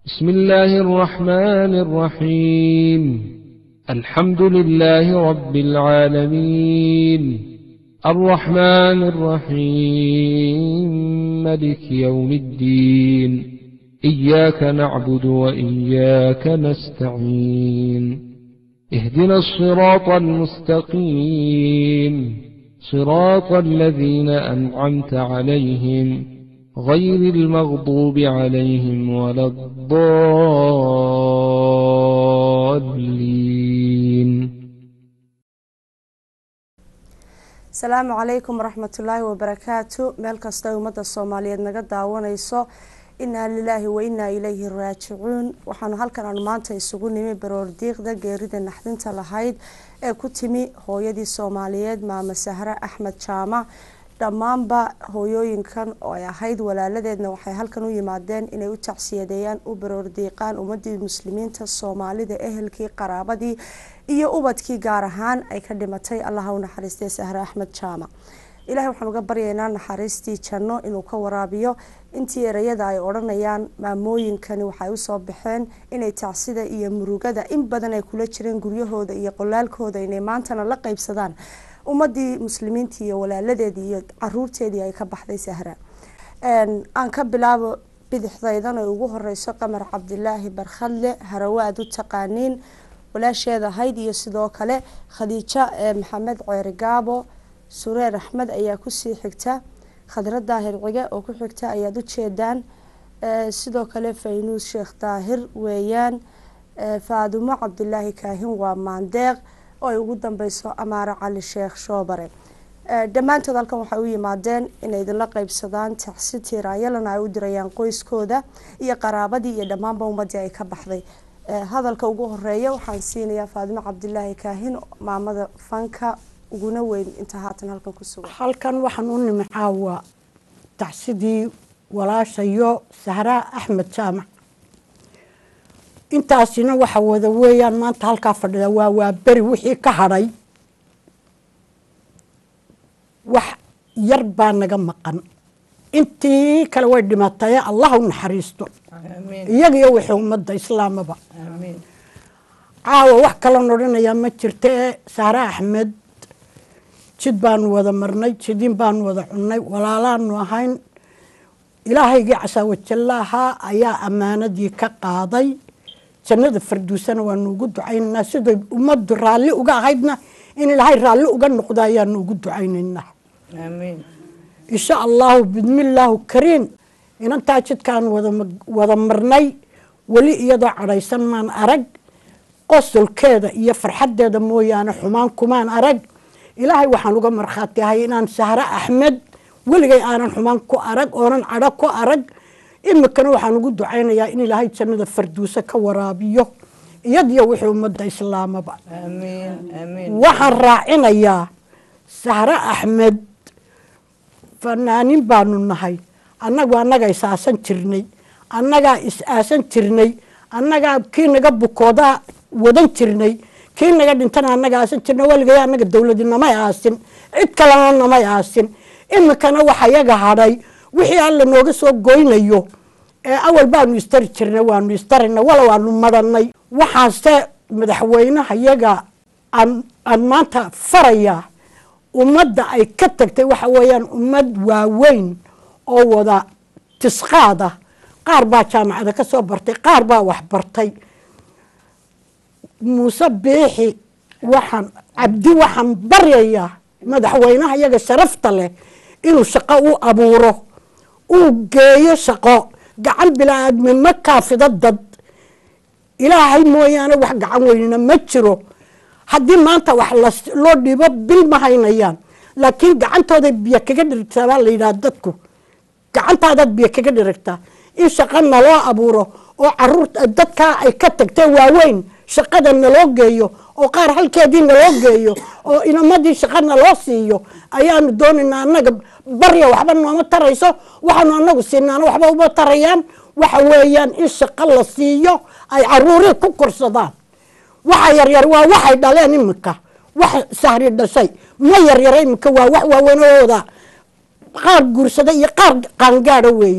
بسم الله الرحمن الرحيم الحمد لله رب العالمين الرحمن الرحيم ملك يوم الدين إياك نعبد وإياك نستعين اهدنا الصراط المستقيم صراط الذين أنعمت عليهم غير المغضوب عليهم ولا الضالين asalaamu calaykum waraxmatullaahi wabarakaatu meel kasta ummadda soomaaliyeed naga daawanayso inaa lilaahi wa inaa ilayhi raajicuun waxaanu halkan aanu maanta isugu nimi baroordiiqda geerida naxdinta lahayd ee ku timi hooyadii soomaaliyeed maama sahre axmed jaamac dhammaanba hooyooyinkan oo ay ahayd walaaladeedna waxay halkan u yimaadeen inay u tacsiyadeeyaan u baroordiiqaan ummadii muslimiinta soomaalida ehelkii qaraabadii iyo ubadkii gaar ahaan ay ka dhimatay allaha u naxariistay sahre axmed jaamac ilahay waxaan uga baryaynaa naxariistii janno inuu ka waraabiyo intii ereyada ay odhanayaan maamooyinkani waxay usoo baxeen inay tacsida iyo murugada in badan ay kula jireen guryahooda iyo qolaalkooda inay maantana la qeybsadaan ummadii muslimiintii iyo walaaladeedii iyo caruurteedii ay ka baxday sahra aan ka bilaabo bidixdaydan ay ugu horeyso qamar cabdilaahi barkhadle harawaad u taqaaniin walaasheed ahayd iyo sidoo kale khadiijo maxamed ceeri gaabo sureer axmed ayaa kusii xigta khadra daahir cige oo ku xigta ayaad ujeedaan sidoo kale faynuus sheekh daahir weeyaan faadumo cabdilaahi kaahin waa maandeeq oo ay ugu dambeyso amaare cali sheekh shoobare dhammaantood halkan waxay u yimaadeen inay idinla qeybsadaan tacsi tiiraayalana ay u dirayaan qoyskooda iyo qaraabadii iyo dhammaanba ummadii ay ka baxday hadalka ugu horeeya waxaan siinayaa faadimo cabdilaahi kaahin maamada fanka uguna weyn inta haatan halkan ku sugan halkan waxaan u nimi caawa tacsidii walaashayo sahraa axmed jaamac intaasina waxa wada weeyaan maanta halkaa fadhida waa waa beri wixii ka hadhay wax yar baa naga maqan intii kale way dhimataye allah u naxariisto iyaga iyo wixii ummadda islaamaba caawa wax kalon odhanayaa ma jirta ee sahre axmed jid baanu wada marnay jidiin baanu wada cunnay walaalaanu ahayn ilaahaygii casaawajallaahaa ayaa ammaanadii ka qaaday jannada farduusana waanu ugu ducaynaynaa siday ummaddu raalli uga ahaydna in ilaahay raalli uga noqdo ayaanu ugu ducaynaynaa insha allahu bidmillaahu kariim inantaa jidkaan wada marnay weli iyadoo cadhaysan maan arag qosolkeeda iyo farxaddeeda mooyaane xumaan kumaan arag ilaahay waxaan uga markhaati ahay inaan sahre axmed weligay aanan xumaan ku arag oonan cadho ku arag imikana waxaan ugu ducaynayaa in ilaahay jannada farduuse ka waraabiyo iyadiyo wixii ummadda islaamaba waxaan raacinayaa sahre axmed fanaanin baanu nahay annagu annagaa is-aasan jirnay annagaa is-aasan jirnay annagaa kii naga bukoodaa wadan jirnay kii naga dhintana annaga aasan jirnay waligay annaga dowladi namay aasin cid kalena namay aasin imikana waxa yaga hadhay wixii alla nooga soo goynayo ee awal baanu istari jirnay waanu istarina wala waanu madanay waxaase madaxweynaha yaga aan maanta farayaa ummadda ay ka tagtay waxa weeyaan ummad waaweyn oo wada tisqaad ah qaar baa jaamacada ka soo bartay qaar baa wax bartay muuse biixi waxaan cabdi waxaan baryayaa madaxweynaha yaga sharafta leh inuu shaqo u abuuro uu geeyo shaqo gacan bilaa-aadmi ma kaafido dad ilaahay mooyaane wax gacan weynina ma jiro haddii maanta wax loo dhibo bil ma haynayaan laakiin gacantooday biyo kaga dhirigtaa baa la yidhaha dadku gacantaadaad biyo kaga dhirigtaa in shaqo naloo abuuro oo caruur dadkaa ay ka tagtee waaweyn shaqada naloo geeyo oo qaar halkeedii naloo geeyo oo inamadii shaqa naloo siiyo ayaanu doonaynaa annaga barya waxba nooma tarayso waxaanu anagu siinaana waxba uma tarayaan waxa weeyaan in shaqo la siiyo ay caruurii ku korsadaan waxa yaryar waa waxay dhaleen iminka wax sahri dhashay ma yaryara iminka waa wax waaweynooda qaar guursada iyo qaar qaangaada weeye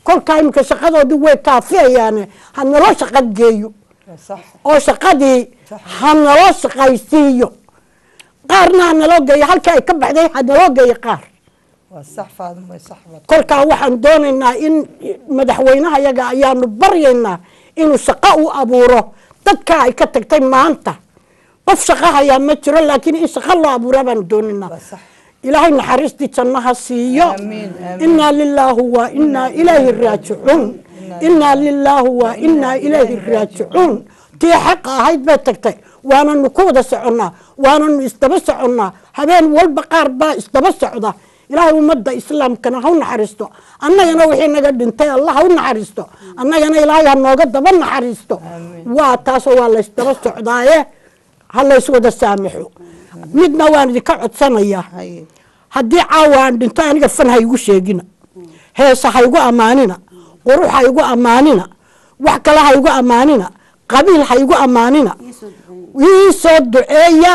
kolkaa iminka shaqadoodii way kaafiyayaane ha naloo shaqo geeyo صح oo shaqadii ha naloo shaqaysiiyo qaarna ha naloo geeyo halkii ay ka baxday ha naloo geeyo qaar صح فاطمة صح فاطمة kolkaa waxaan doonaynaa in madaxweynaha yaga ayaanu baryaynaa inuu shaqo u abuuro dadka ay ka tagtay maanta qof shaqo hayaa ma jiro laakiin in shaqo loo abuuraa baanu doonaynaa صح ilaahay naxariistii jannaha siiyo Amiin, amiin. inaa lilaahu wa inaa ilayhi raajicuun inaa lilaahu wa inaa ilayhi raajicuun tii xaqa ahayd bay tagtay waananu ku wada soconnaa waananu isdaba soconnaa habeen walba qaar baa isdaba socda ilaahay ummadda islaamkana ha u naxariisto annagana wixii naga dhintay allah ha u naxariisto annagana ilaahay ha nooga daba naxariisto waa taasoo waa laysdaba socdaaye ha layswada saamaxo midna waan idinka codsanayaa هاي haddii caawa aan dhinto aniga fan ha igu sheegina heesa ha igu ammaanina qurux ha igu ammaanina wax kale ha igu ammaanina qabiil ha igu ammaanina ii soo duceeya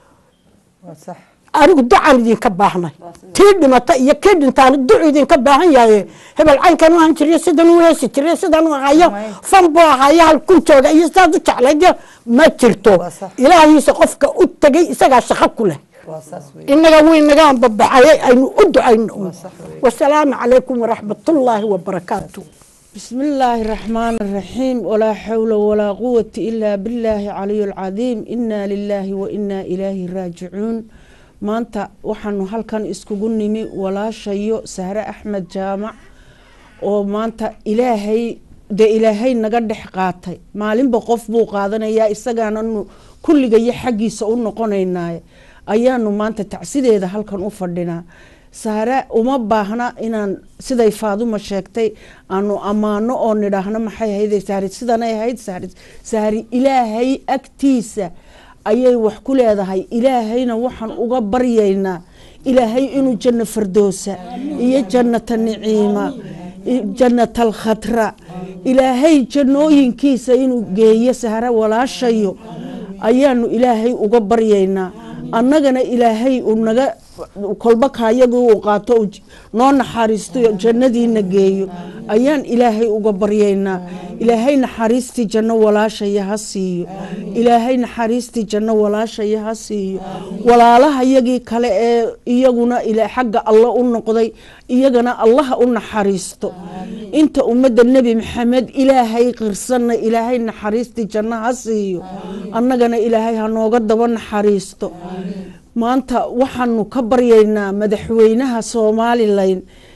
صح anigu ducaan idinka baahnay tii dhimata iyo kii dhintaana ducu idinka baahan yahay hebel caynkan u ahan jiriyo sidan u heesi jiriyo sidan u ahayo fan buu ahayo halkun jooga iyo sidaad u jeclayd ma jirto Waa sax. ilaahiisa qofka u tegay isagaa shaqo ku leh وصاص وي inaga waynaga ambabaxayay aynu u ducayno صح وي wasalaamu calaykum waraxmatullaahi wabarakaatu بسم الله الرحمن الرحيم ولا حول ولا قوة إلا بالله علي العظيم إنا لله وإنا إليه راجعون maanta waxaanu halkan iskugu nimi walaashayo sahre axmed jaamac oo maanta ilaahay dee ilaahay naga dhex qaatay maalinba qof buu qaadanayaa isagaananu kulligayo xaggiisa u noqonaynaaye ayaanu maanta tacsideeda halkan u fadhinaa sahre uma baahna inaan siday faaduma sheegtay aanu ammaano oo nidhaahno maxay ahayd sahri sidanay ahayd sahri sahri ilaahay agtiisa ayay wax ku leedahay ilaahayna waxaan uga baryaynaa ilaahay inuu janno fardoosa iyo jannata niciima i- jannata alkhatra ilaahay jannooyinkiisa inuu geeyo sahre walaashayo ayaanu ilaahay uga baryaynaa annagana ilaahay uu naga kolba kaayagu uu qaato uu j- noo naxariisto jannadiina geeyo ayaan ilaahay uga baryaynaa ilaahay naxariistii janno walaashaya ha siiyo ilaahay naxariistii janno walaashaya ha siiyo walaalahayagii kale ee iyaguna ila xagga alla u noqday iyagana allaha u naxariisto inta ummadda nebi maxamed ilaahay qirsanna ilaahay naxariistii janno ha siiyo annagana ilaahay ha nooga daba naxariisto maanta waxaanu ka baryaynaa madaxweynaha somalilan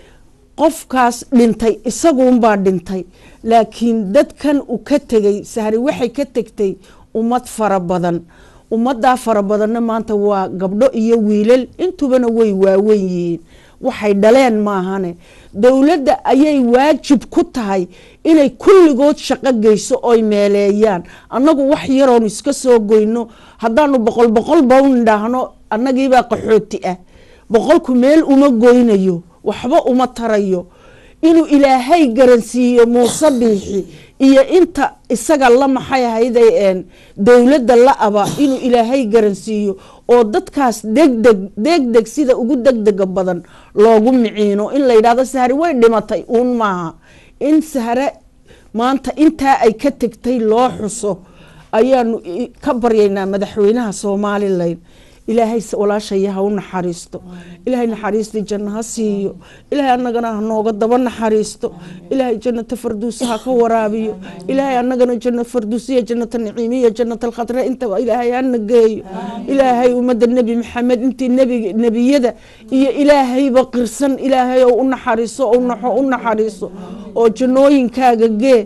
qofkaas dhintay isaguunbaa dhintay laakiin dadkan uu ka tegay sahri waxay ka tegtay ummad fara badan ummaddaa fara badanna maanta waa gabdho iyo wiilal intubana way waawen yihiin waxay dhaleen maahane dowladda ayay waajib ku tahay inay kulligood shaqo geyso oy meeleeyaan annagu wax yaroon iska soo goyno haddaanu boqol boqol bawn idhaahno annagiibaa qaxooti ah boqolku meel uma goynayo waxba uma tarayo inuu ilaahay garansiiyo muuse biixi iyo inta isaga la maxay ahayday een dowladda la aba inuu ilaahay garansiiyo oo dadkaas degdeg degdeg sida ugu degdega badan loogu miciino in la yidhahdo sahre way dhimatay uun maaha in sahre maanta intaa ay ka tegtay loo xuso ayaanu i- ka baryaynaa madaxweynaha somalilan ilaahay s- walaashaya ha u naxariisto ilaahay naxariistii janno ha siiyo ilaahay annagana ha nooga daba naxariisto ilaahay jannata farduusaha ka waraabiyo ilaahay annagana janno farduusiya jannata niciimiya jannata alkhatra intaba ilaahay hana geeyo ilaahay ummadda nebi maxamed intii nebi nebiyada iyo ilaahayba qirsan ilaahay oo u naxariiso oo naxo u naxariiso oo jannooyinkaaga gee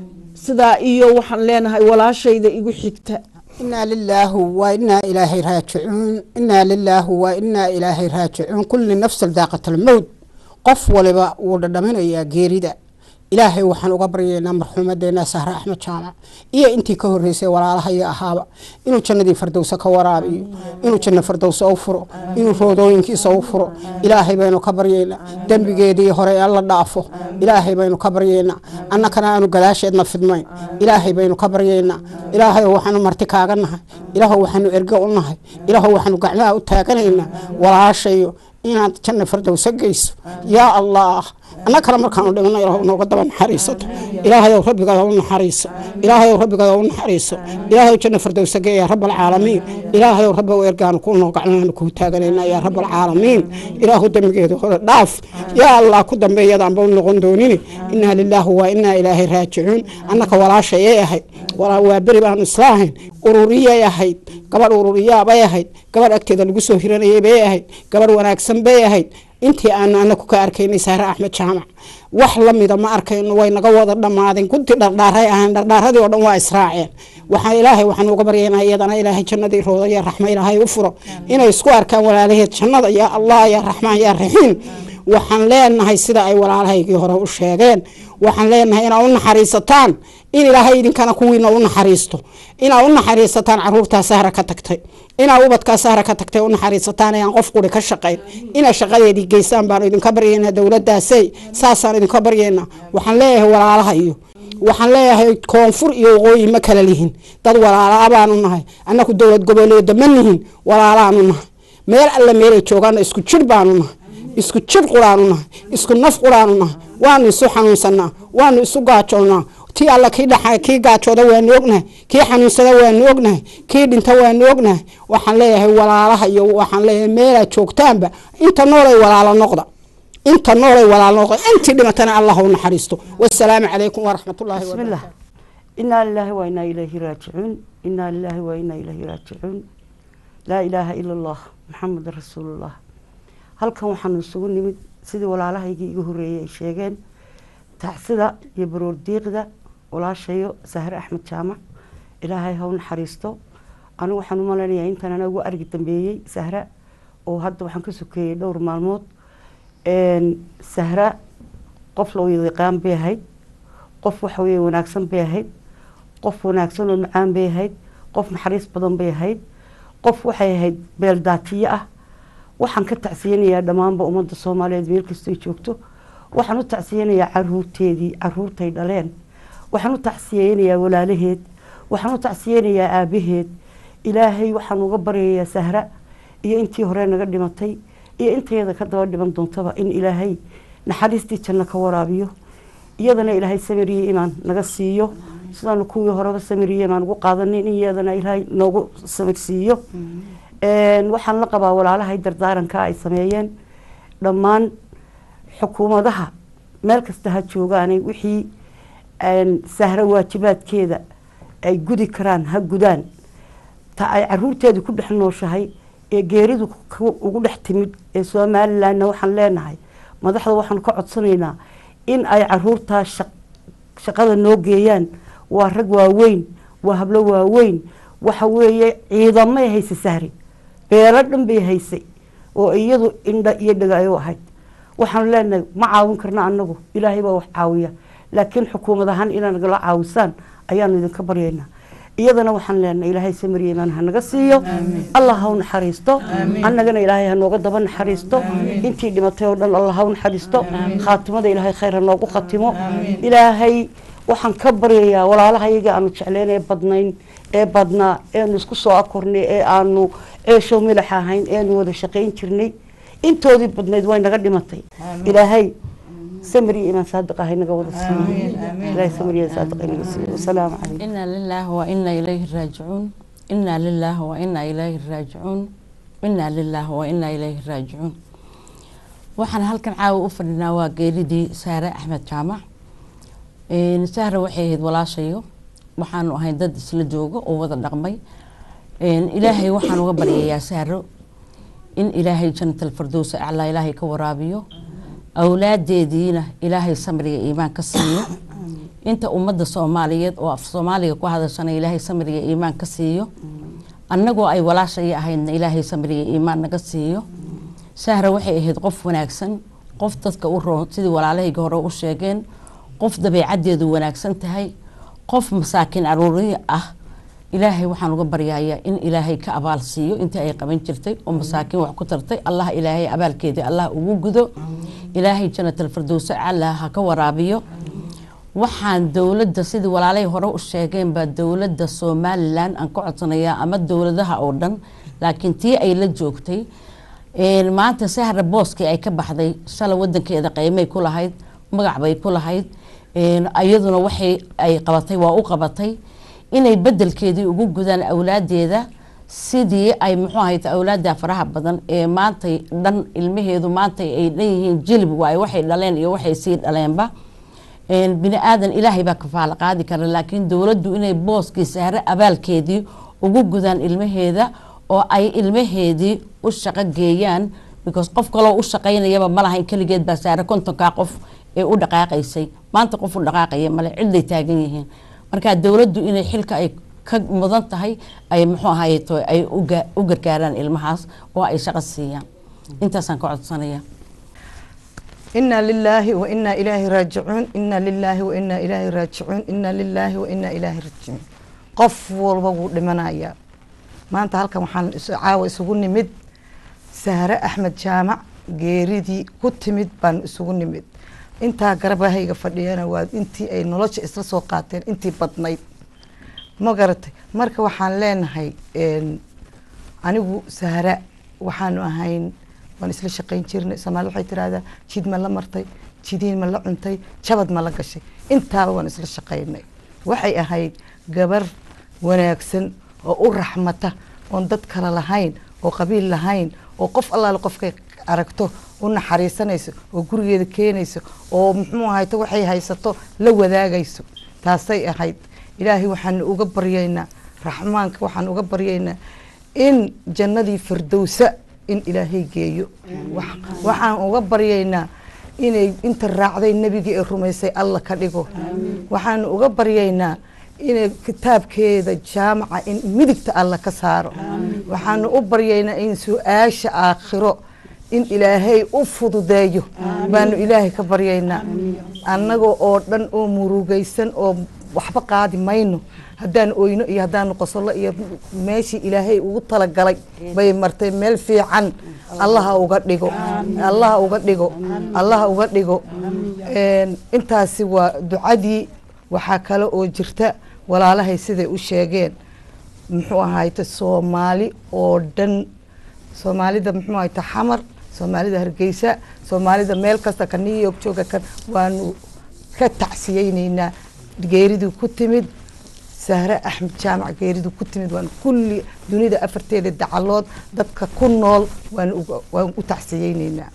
sidaa iyo waxaan leenahay walaashayda igu xigta إنا لله وإنا إليه راجعون إنا لله وإنا إليه راجعون كل نفس ذاقة الموت قف ولبا ودمنا يا جيريدا إلهي وحن أقبرينا مرحومتنا سهرة أحمد شامع إيه أنتي كهريسي ولا لها يا أهابا إنو جنة فردوسة كورابي إنو جنة فردوسة أوفرو إنو رودوين كيس أوفرو إلهي بينو كبرينا دنبي جيدي هوري الله دافو إلهي بينو كبرينا أنا كنا أنو قلاش إدنا فدمين إلهي بينو كبرينا إلهي وحن مرتكاغنها إلهي وحن إرقعونها إلهي وحن قعنا وتاغنينا ولا شيء inaad janna fardowsa geyso yaa allah anna kale markaanu dhimano ilaah nooga daba naxariisato ilaahayow rabbigaada u naxariiso ilaahayow rabbigaada u naxariiso ilaahayow janna fardowsa gee yaa rabalcaalamiin ilaahayow rabbi ergaanu ku noogacnaanu kuu taaganayna yaa rabalcaalamiin ilaahu dembigeeda hore dhaaf yaa allah ku dambeeyadaanba u noqon doonini inaa lilaahi waa inaa ilaahay raajicuun annaka walaashayay ahayd waa beri baanu islaahayn ururiyay ahayd gabadh ururiyaabay ahayd gabadh agteeda lagu soo hiranayay bay ahayd gabadh wanaagsan bay ahayd intii aanu anaku ka arkaynay saare axmed jaamac wax lamida ma arkayno way naga wada dhammaadeen gunti dhardhaaray ahayn dhardhaaradii oo dhan waa israaceen waxaa ilaahay waxaan uga baryaynaa iyadana ilaahay jannadii rooda yaa raxma ilaahay u furo inay isku arkaan walaalaheed jannada yaa allah yaa raxmaan yaa raxiim waxaan leenahay sida ay walaalahaygii hore u sheegeen waxaan leenahay inaa u naxariisataan in ilaahay idinkana kuwiina u naxariisto inaa u naxariisataan caruurtaa sahra ka tagtay inaa ubadkaa sahra ka tagtay u naxariisataan aan qof quri ka shaqayn inaa shaqadeedii geysaan baanu idinka baryaynaa dowladaasay saasaan idinka baryaynaa waxaan leeyahay walaalaha iyo waxaan leeyahay koonfur iyo waqooyi ma kala lihin dad walaalaa baanu nahay annaku dowlad goboleeda ma nihin walaalaanu nahay meel alle meelay joogaana isku jir baanu nahay isku jir quraanu nahay isku naf quraanu nahay waanu isu xanuunsanaa waanu isu gaajoonaa tii alla kii dha kii gaajooda waanu ognahay kii xanuunsada waanu ognahay kii dhinta waanu ognahay waxaan leeyahay walaalaha iyo waxaan leeyahay meelaad joogtaanba inta noolay walaalo noqda inta noolay walaalo noqda intii dhimatana allah u naxariisto wasalaamu calaykum waraxmatullaahi بسم الله إنا لله وإنا إليه راجعون إنا لله وإنا إليه راجعون لا إله إلا الله محمد رسول الله halkan waxaanu isugu nimid sidii walaalahaygii igu horeeyey ay sheegeen tacsida iyo baroor diiqda walaashayo sahre axmed jaamac ilaahay ha u naxariisto anigu waxaan u malaynayaa intaan ana ugu argi dambeeyey sahra oo hadda waxaan ka sokeeyey dhowr maalmood sahra qof la yaqaan bay ahayd qof waxa weye wanaagsan bay ahayd qof wanaagsan oo macaan bay ahayd qof naxariis badan bay ahayd qof waxay ahayd beeldaatiyo ah waxaan ka tacsiyanayaa dhammaanba ummadda soomaaliyeed meel kastoo joogto waxaan u tacsiyanayaa caruurteedii caruurtay dhaleen waxaan u tacsiyeynayaa walaalaheed waxaan u tacsiyeynayaa aabaheed ilaahay waxaan uga baryayaa sahra iyo intii hore naga dhimatay iyo intayada ka daba dhiman doontaba in ilaahay naxariistii janno ka waraabiyo iyadana ilaahay samiriye imaan naga siiyo sidaanu kuwii horeba samiriye imaan ugu qaadanin in iyadana ilaahay noogu samirsiiyo waxaan la qabaa walaalahay dardaaranka ay sameeyeen dhammaan xukuumadaha meel kasta ha joogaanay wixii sahro waajibaadkeeda ay gudi karaan ha gudaan ta ay caruurteedu ku dhex nooshahay ee geeridu ugu dhex timid ee somalilanna waxaan leenahay madaxda waxaanu ka codsanaynaa in ay caruurtaa shaqada noo geeyaan waa rag waaweyn waa hablo waaweyn waxa weeye ciidamay haysa sahri beelo dhan bay haysay oo iyadu indha iyo dhega ay u ahayd waxaanu leenahay ma caawin karna anagu ilaahay baa wax caawiya laakiin xukuumad ahaan inaa nagala caawisaan ayaanu idinka baryaynaa iyadana waxaan leenahay ilaahay samariya imaan ha naga siiyo allah ha u naxariisto annagana ilaahay ha nooga daba naxariisto intii dhimatay oo dhan allah ha u naxariisto khaatimada ilaahay khayr ha noogu khatimo ilaahay waxaan ka baryayaa walaalahayaga aanu jecleyn ee badnayn ee badnaa eenu isku soo akornay ee aanu ceesho milax ahayn eenu wada shaqayn jirnay intoodii badnayd way naga dhimatay ilaahay samri imaan saadiq ahay naga wada siiyo ilaahay samri imaan saadiq ay naga siiyo wasalaamu calaykum إنا لله وإنا إليه راجعون إنا لله وإنا إليه راجعون إنا لله وإنا إليه راجعون waxaan halkan caawa u fadhinaa waa geeridii saare axmed jaamac sahra waxay ahayd walaashayo waxaanu ahay dad isla jooga oo wada dhaqmay ilaahay waxaan uga baryayaa sahro in ilaahay janatal fardowsa aclaa ilaahay ka waraabiyo awlaadeediina ilaahay samriga iimaan ka siiyo inta ummadda soomaaliyeed oo af soomaaliga ku hadashana ilaahay samriga iimaan ka siiyo annagoo ay walaashaya ahaydna ilaahay samriga iimaan naga siiyo sahra waxay ahayd qof wanaagsan qof dadka u roon sidii walaalahayga hore u sheegeen qof dabeecaddeedu wanaagsan tahay qof masaakiin caruuriya ah ilaahay waxaan uga baryayaa in ilaahay ka abaal siiyo intii ay qaban jirtay oo masaakiin wax ku tartay allah ilaahay abaalkeedii allah ugu gudo ilaahay janatal fardowsa cala ha ka waraabiyo waxaan dowladda sidii walaalay hore u sheegeen baa dowladda somalilan aan ka codsanayaa ama dowladaha oo dhan laakiin tii ay la joogtay Een, maanta sahra booskii ay ka baxday shalay wadankeeda qiimay ku lahayd magac bay ku lahayd Een, iyaduna waxay ay qabatay waa u qabatay inay bedelkeedii ugu gudaan awlaadeeda sidii ay muxuu ahayd awlaada faraha badan ee maantay dhan ilmaheedu maantay ay dhan yihiin jilib waaye waxay dhaleen iyo waxay sii dhaleenba Een, bini aadan ilaahay baa kafaalo qaadi kara laakiin dowladdu inay booskii sahre abaalkeedii ugu gudaan ilmaheeda oo ay ilmaheedii u shaqo geeyaan because qof kaloo u shaqaynayaba ma lahayn keligeed baa sahre kontonkaa qof ee u dhaqaaqaysay maanta qof u dhaqaaqaya male ciday taagan yihiin marka dowladdu inay xilka ay ka mudan tahay ay muxuu ahaye to ay u ga- u gargaaraan ilmahaas oo ay shaqo siiyaan intaasaan ka codsanaya إنا لله وإنا إليه راجعون إنا لله وإنا إليه راجعون إنا لله وإنا إليه راجعون qof walba wuu dhimanayaa maanta halkan waxaan is- caawa isugu nimid sahre axmed jaamac geeridii ku timid baan isugu nimid intaa garabahayga fadhiyana waa intii ay nolosha isla soo qaateen intii badnayd ma garatay marka waxaan leenahay een, anigu sahra waxaanu ahayn waan isla shaqayn jirnay soomaali waxay tirahdaa jid ma la martay jidiin ma la cuntay jabad ma la gashay intaaba waan isla shaqaynay waxay ahayd gabar wanaagsan oo u raxmata oon dad kale lahayn oo qabiil lahayn oo qof allaale qofkay aragto u naxariisanayso oo gurigeeda keenayso oo muxuu ahayto waxay haysato la wadaagayso taasay ahayd ilaahay waxaan uga baryaynaa raxmaanka waxaan uga baryaynaa in jannadii firdowsa in ilaahay geeyo Wax- waxaan uga baryaynaa inay inta raacday nebigii ee rumaysay alla ka dhigo waxaan uga baryaynaa inay kitaabkeeda jaamaca in midigta alla ka saaro waxaanu u baryaynaa in su-aasha aakhiro in ilaahay u fududeeyo baanu ilaahay ka baryaynaa annaga oo dhan oo murugaysan oo waxba qaadi mayno haddaan oyno iyo haddaanu qosollo iyo meeshii ilaahay ugu talagalay bay martay meel fiican allaha uga dhigo allaha uga dhigo allaha uga dhigo Een, intaasi waa ducadii waxaa kale oo jirta walaalahay siday u sheegeen muxuu ahayte soomaali oo dhan soomaalida muxuu ahayte xamar soomaalida hargeysa soomaalida meel kasta ka new york jooga kan waanu ka tacsiyeyneynaa geeridii ku timid sahre axmed jaamac geeridii ku timid waan kulli dunida afarteeda dacalood dadka ku nool waan uga- waan u tacsiyeyneynaa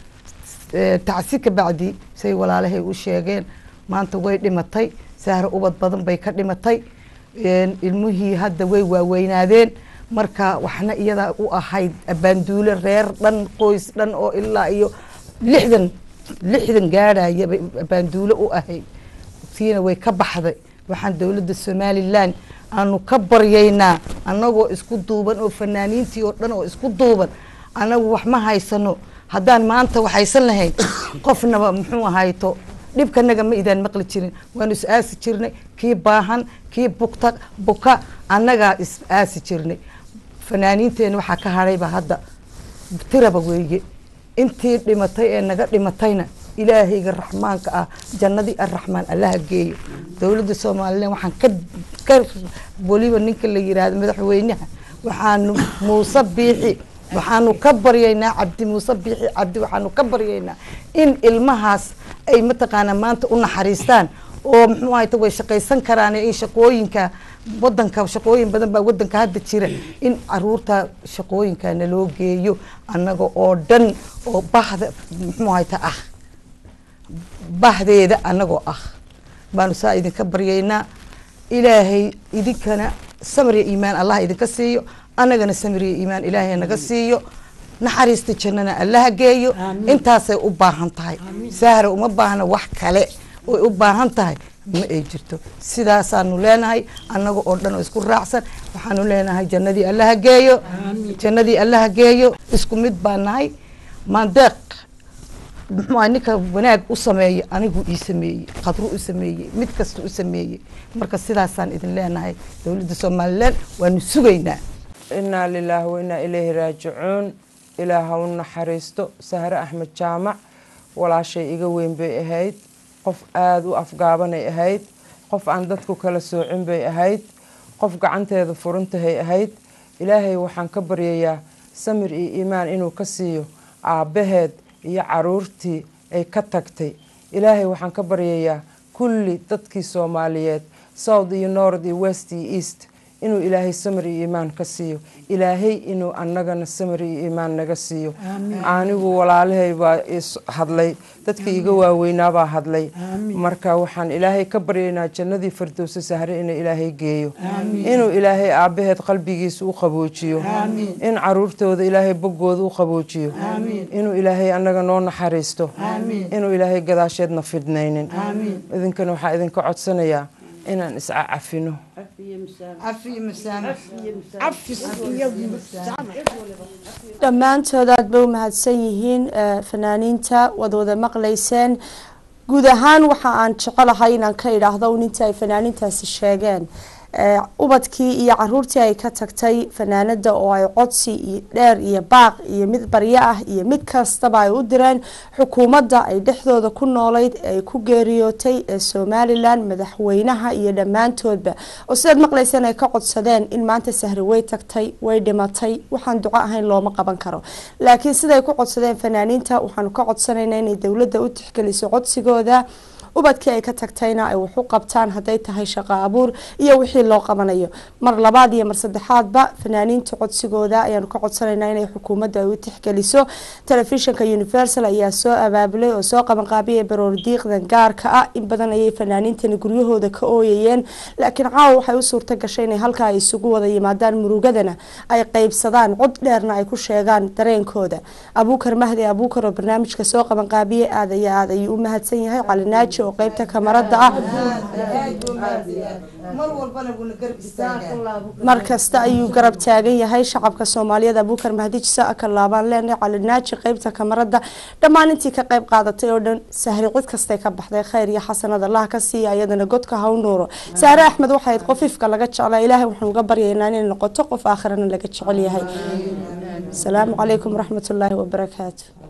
Eh, tacsi ka bacdi say walaalahay u sheegeen maanta way dhimatay sahre ubad badan bay ka dhimatay Een, ilmihii hadda way waaweynaadeen marka waxna iyada u ahayd abaanduule reer dhan qoys dhan oo ilaa iyo lixdan lixdan gaadhaya bay abaanduule u ahayd tiina way ka baxday waxaan dowladda somalilan aanu ka baryaynaa annagoo isku duuban oo fanaaniintii oo dhan oo isku duuban annagu wax ma haysano haddaan maanta wax haysan lahayn qofnaba muxuu ahayto dhibkanaga ma idaan maqli jirin waanu is aasi jirnay kii baahan kii bugta buka annagaa is aasi jirnay fanaaniinteena waxaa ka hadhayba hadda tiraba weeye intii dhimatay ee naga dhimatayna ilaahayga raxmaanka ah jannadii arraxmaan allaha geeyo dowladda somalilan waxaan ka ka weliba ninka la yiraahdo madaxweynaha waxaanu muuse biixi waxaanu ka baryaynaa cabdi muuse biixi cabdi waxaanu ka baryaynaa in ilmahaas ay mataqaanaa maanta u naxariistaan oo muxuu ahayta way shaqaysan karaan in shaqooyinka wadanka shaqooyin badan baa wadanka hadda jira in caruurta shaqooyinka naloo geeyo annaga oo dhan oo bahda muxuu ahayta ah bahdeeda annagoo ah baanu saa idinka baryaynaa ilaahay idinkana samir iyo iimaan allah idinka siiyo annagana samir iyo iimaan ilaahay naga siiyo naxariista jannana allaha geeyo intaasay u baahan tahay sahra uma baahna wax kale oy u baahan tahay ma ay jirto sidaasaanu leenahay annaga oo dhan oo isku raacsan waxaanu leenahay jannadii allaha geeyo jannadii allaha geeyo isku mid baa nahay maandeeq muxuu ahay ninka wanaag u sameeya anigu ii sameeyey qadru u sameeyey mid kasta u sameeyey marka sidaasaan idin leenahay dowladda somalilan waanu sugaynaa inaa lilaahi wainaa ilayhi raajicuun ilaah ha u naxariisto sahre axmed jaamac walaashay iga weyn bay ahayd qof aada u afgaabanay ahayd qof aan dadku kala soocin bay ahayd qof gacanteeda furantahay ahayd ilaahay waxaan ka baryayaa samir iyo iimaan inuu ka siiyo aabbaheed iyo caruurtii ay ka tagtay ilaahay waxaan ka baryayaa kulli dadkii soomaaliyeed south iyo north iyo west iyo east inuu ilaahay samir iyo iimaan ka siiyo ilaahay inuu annagana samir iyo iimaan naga siiyo anigu walaalahay baa is hadlay dadkii iga waaweynaabaa hadlay marka waxaan ilaahay ka baryaynaa jannadii firdowsa sahre inuu ilaahay geeyo inuu ilaahay aabbaheed qalbigiisa u qaboojiyo in caruurtooda ilaahay boggooda u qaboojiyo inuu ilaahay annaga noo naxariisto inuu ilaahay gadaasheedna fidnaynin idinkana waxaa idinka codsanayaa inaan isca cafino dhammaantood aad bay u mahadsan yihiin fanaaniinta waad wada maqlayseen guud ahaan waxa aan jecelahay inaan ka idhaahdo un inta ay fanaaniintaasi sheegeen ubadkii iyo caruurtii ay ka tagtay fanaanada oo ay codsi dheer iyo baaq iyo mid baryo ah iyo mid kastaba ay u direen xukuumadda ay dhexdooda ku noolayd ee ay ku geeriyootay ee somalilan madaxweynaha iyo dhammaantoodba oo sidaad maqlayseen ay ka codsadeen in maanta sahri way tagtay way dhimatay waxaan duco ahayn looma qaban karo laakiin siday ku codsadeen fanaaniinta waxaanu ka codsanayna inay dowladda u tixgeliso codsigooda ubadkii ay ka tagtayna ay wax u qabtaan hadday tahay shaqo abuur iyo wixii loo qabanayo mar labaad iyo mar saddexaadba fanaaniinta codsigooda ayaanu ka codsanaynaa inay xukuumadda ay u tixgeliso telefishinka universal ayaa soo abaabulay oo soo qabanqaabiyay baroor diiqdan gaarka ah in badan ayay fanaaniintani guryahooda ka ooyayeen laakiin caawa waxay u suurta gashay inay halkaa ay isugu wada yimaadaan murugadana ay qeybsadaan cod dheerna ay ku sheegaan dareenkooda abuukar mahdi abuukar oo barnaamijka soo qabanqaabiyay aad iyo aad ayuu u mahadsan yahay calinaaji oo qeybta kamarada ah mar kasta ayuu garab taagan yahay shacabka soomaaliyeed abuukar mahdi jisa ka laabaan leenahay calinaaji qeybta kamarada dhammaan intii ka qeyb qaadatay oo dhan sahri cid kastay ka baxday khayr iyo xasanad allah ka siiya iyadana godka ha u nuuro sahre axmed waxay ahayd qof ifka laga jeclaa ilaahay waxaan uga baryaynaa inay noqoto qof aakhirana laga jecel yahay asalaamu calaykum waraxmatullaahi wabarakaatu